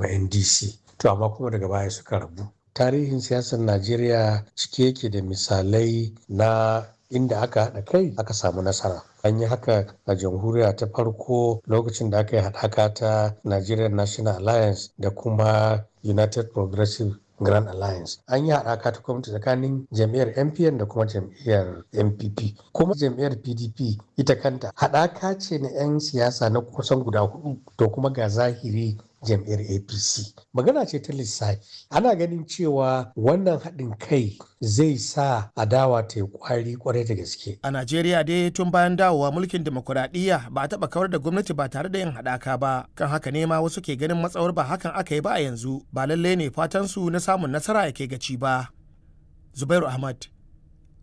kuma ndc to amma kuma daga baya suka rabu tarihin siyasar najeriya cike yake da misalai na inda aka haɗa kai aka samu nasara an yi haka a jamhuriya ta farko lokacin da aka yi haɗaka ta nigerian national alliance da kuma united progressive grand alliance an yi haɗaka ta gwamnati tsakanin jam'iyyar mpn da kuma jam'iyyar npp kuma jam'iyyar pdp ita kanta haɗaka ce na 'yan siyasa na kusan guda hudu to kuma ga zahiri jam'iyyar apc magana ce ta lissafi ana ganin cewa wannan haɗin kai zai sa adawa ta yi kwari kwarai da gaske a najeriya dai tun bayan dawowa mulkin demokuraɗiyya ba a taɓa kawar da gwamnati ba tare da yin haɗaka ba kan haka ne ma wasu ke ganin matsawar ba hakan aka yi ba a yanzu ba lalle ne fatan su na samun nasara yake gaci ba zubairu ahmad